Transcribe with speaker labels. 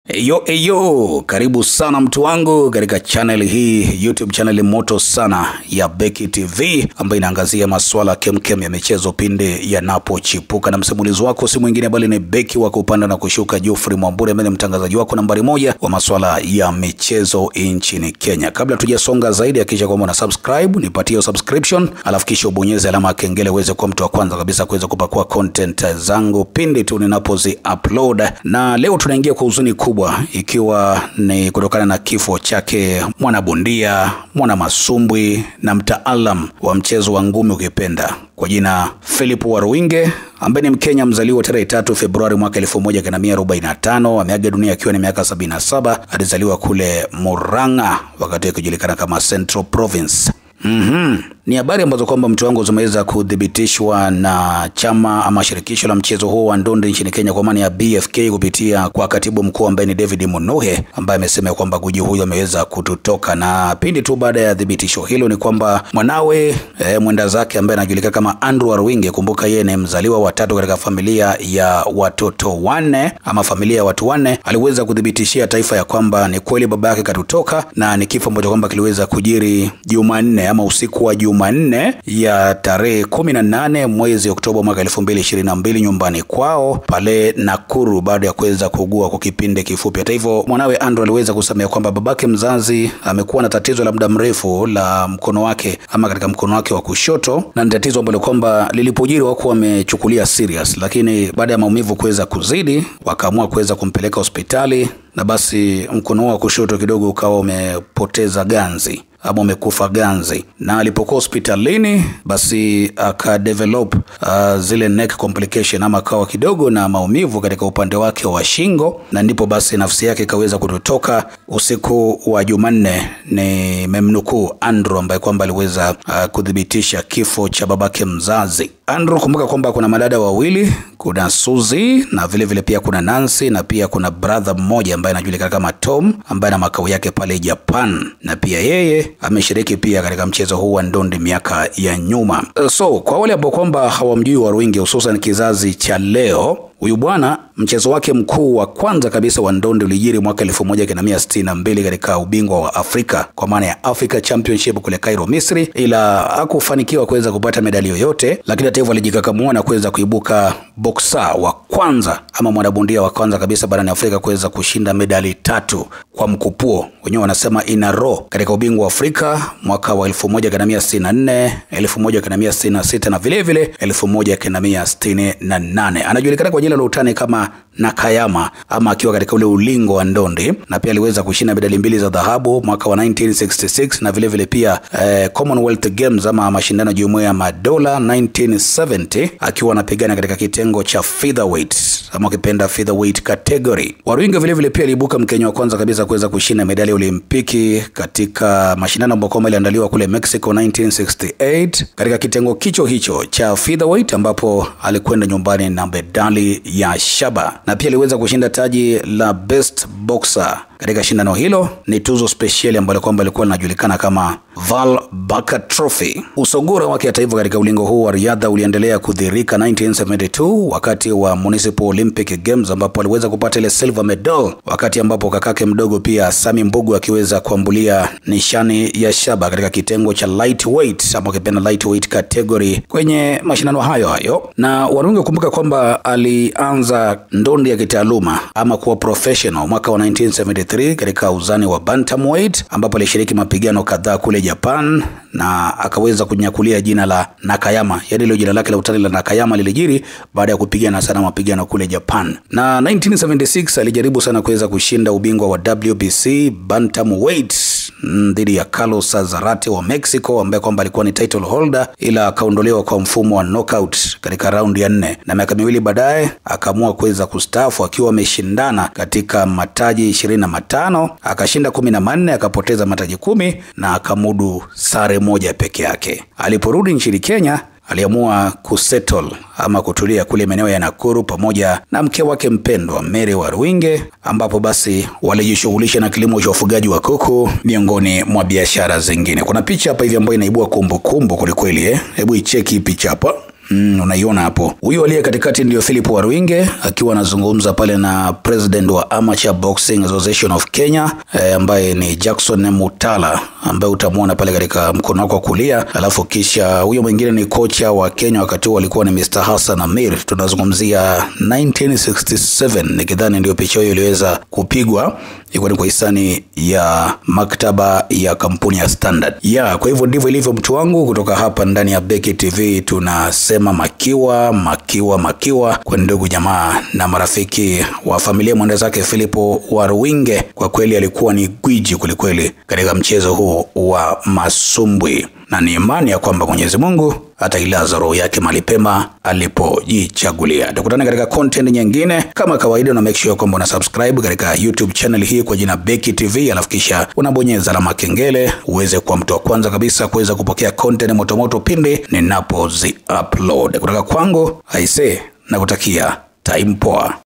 Speaker 1: Eyo eyo, karibu sana mtu wangu katika channel hii, YouTube channel moto sana ya Beki TV ambayo inaangazia masuala kemkem ya michezo pindi yanapochipuka, na msimulizi wako si mwingine bali ni beki wa kupanda na kushuka Geoffrey Mwamburi, ambaye ni mtangazaji wako nambari moja wa masuala ya michezo nchini Kenya. Kabla tujasonga zaidi, hakikisha kwamba una subscribe, nipatie subscription, alafu kisha ubonyeze alama ya kengele uweze kuwa mtu wa kwanza kabisa kuweza kupakua content zangu pindi tu ninapozi upload. Na leo tunaingia kwa huzuni kubwa ikiwa ni kutokana na kifo chake mwanabondia, mwana masumbwi na mtaalam wa mchezo wa ngumi ukipenda kwa jina Philip Waruinge ambaye ni Mkenya mzaliwa tarehe tatu Februari mwaka 1945 ameaga dunia akiwa ni miaka 77. Alizaliwa kule Murang'a wakati akijulikana kama Central Province. Mhm. Ni habari ambazo kwamba mtu wangu zimeweza kuthibitishwa na chama ama shirikisho la mchezo huo wa ndondi nchini Kenya kwa maana ya BFK kupitia kwa katibu mkuu ambaye ni David Munuhe ambaye amesema kwamba guji huyo ameweza kututoka, na pindi tu baada ya thibitisho hilo ni kwamba mwanawe e, mwenda zake ambaye anajulikana kama Andrew Waruinge, kumbuka yeye ni mzaliwa wa tatu katika familia ya watoto wanne ama familia ya watu wanne, aliweza kuthibitishia taifa ya kwamba ni kweli baba yake katutoka na ni kifo ambacho kwamba kiliweza kujiri Jumanne ama usiku wa Jumanne ya tarehe kumi na nane mwezi Oktoba mwaka elfu mbili ishirini na mbili nyumbani kwao pale Nakuru baada ya kuweza kuugua kwa kipindi kifupi. Hata hivyo, mwanawe Andrew aliweza kusema kwamba babake mzazi amekuwa na tatizo la muda mrefu la mkono wake ama katika mkono wake wa kushoto, na ni tatizo ambalo kwamba lilipojiri wako wamechukulia serious, lakini baada ya maumivu kuweza kuzidi wakaamua kuweza kumpeleka hospitali na basi mkono wa kushoto kidogo ukawa umepoteza ganzi ama umekufa ganzi, na alipokuwa hospitalini basi akadevelop uh, zile neck complication ama akawa kidogo na maumivu katika upande wake wa shingo, na ndipo basi nafsi yake ikaweza kutotoka usiku wa Jumanne. Ni memnukuu Andrew ambaye kwamba aliweza uh, kuthibitisha kifo cha babake mzazi. Andrew, kumbuka kwamba kuna madada wawili, kuna Suzy na vile vile pia kuna Nancy na pia kuna brother mmoja ambaye anajulikana kama Tom ambaye ana makao yake pale Japan, na pia yeye ameshiriki pia katika mchezo huu wa ndondi miaka ya nyuma. So kwa wale ambao kwamba hawamjui Waruinge, hususan kizazi cha leo Huyu bwana mchezo wake mkuu wa kwanza kabisa wa ndondi ulijiri mwaka 1962 katika ubingwa wa Afrika kwa maana ya Africa Championship kule Cairo, Misri, ila hakufanikiwa kuweza kupata medali yoyote, lakini hata hivyo alijikakamua na kuweza kuibuka boksa wa kwanza ama mwanabondia wa kwanza kabisa barani Afrika kuweza kushinda medali tatu kwa mkupuo, wenyewe wanasema in a row, katika ubingwa wa Afrika mwaka wa 1964, 1966 na vile vile 1968. Anajulikana kwa jina la utani kama Nakayama ama akiwa katika ule ulingo wa ndondi, na pia aliweza kushinda medali mbili za dhahabu mwaka wa 1966 na vile vile pia eh, Commonwealth Games ama mashindano ya Jumuiya ya Madola 1970 akiwa anapigana katika kitengo cha featherweight ama ukipenda featherweight category. Waruinge vile vile pia aliibuka Mkenya wa kwanza kabisa kuweza kushinda medali ya Olimpiki katika mashindano ambayo kwamba yaliandaliwa kule Mexico 1968 katika kitengo kicho hicho cha featherweight ambapo alikwenda nyumbani na medali ya shaba na pia aliweza kushinda taji la best boxer katika shindano hilo. Ni tuzo spesheli ambalo kwamba ilikuwa linajulikana kama Val Barker Trophy. Usogora wake hata hivyo katika ulingo huu wa riadha uliendelea kudhirika 1972 wakati wa Municipal Olympic Games ambapo aliweza kupata ile silver medal, wakati ambapo kakake mdogo pia Sami Mbugu akiweza kuambulia nishani ya shaba katika kitengo cha lightweight ama ukipenda lightweight category kwenye mashindano hayo hayo. Na Waruinge kumbuka kwamba alianza ndondi ya kitaaluma ama kuwa professional mwaka wa 1973 katika uzani wa bantamweight ambapo alishiriki mapigano kadhaa kule Japan na akaweza kunyakulia jina la Nakayama, yaani ile jina lake la utani la Nakayama lilijiri baada ya kupigana sana mapigano kule Japan. Na 1976 alijaribu sana kuweza kushinda ubingwa wa WBC bantamweight dhidi ya Carlos Zarate wa Mexico ambaye kwamba alikuwa ni title holder, ila akaondolewa kwa mfumo wa knockout katika raundi ya nne, na miaka miwili baadaye akaamua kuweza kustaafu akiwa ameshindana katika mataji ishirini na matano akashinda kumi na manne akapoteza mataji kumi na akamudu sare moja peke yake. Aliporudi nchini Kenya aliamua kusettle ama kutulia kule maeneo ya Nakuru pamoja na mke wake mpendwa Mary Waruinge, ambapo basi walijishughulisha na kilimo cha ufugaji wa kuku miongoni mwa biashara zingine. Kuna picha hapa hivi ambayo inaibua kumbukumbu kwelikweli, eh? Hebu icheki picha hapa. Mm, unaiona hapo. Huyu aliye katikati ndio Philip Waruinge akiwa anazungumza pale na president wa Amateur Boxing Association of Kenya eh, ambaye ni Jackson Mutala ambaye utamwona pale katika mkono wako wa kulia, alafu kisha huyo mwingine ni kocha wa Kenya wakati huo alikuwa ni Mr. Hassan Amir. Tunazungumzia 1967 nikidhani ndio picha hiyo iliweza kupigwa, ilikuwa ni kwa hisani ya maktaba ya kampuni ya Standard. Ya, kwa hivyo ndivyo ilivyo mtu wangu kutoka hapa ndani ya Beki TV tunasema makiwa makiwa makiwa kwa ndugu jamaa na marafiki wa familia mwenda zake Filipo Waruinge. Kwa kweli alikuwa ni gwiji kwelikweli katika mchezo huu wa masumbwi, na ni imani ya kwamba Mwenyezi Mungu atailaza roho yake mahali pema alipojichagulia. Tukutane katika content nyingine kama kawaida, na make sure kwamba una subscribe katika YouTube channel hii kwa jina Beki TV, alafu kisha unabonyeza alama kengele uweze kuwa mtu wa kwanza kabisa kuweza kupokea content motomoto pindi ninapozi upload. Kutoka kwangu aise, na kutakia time poa.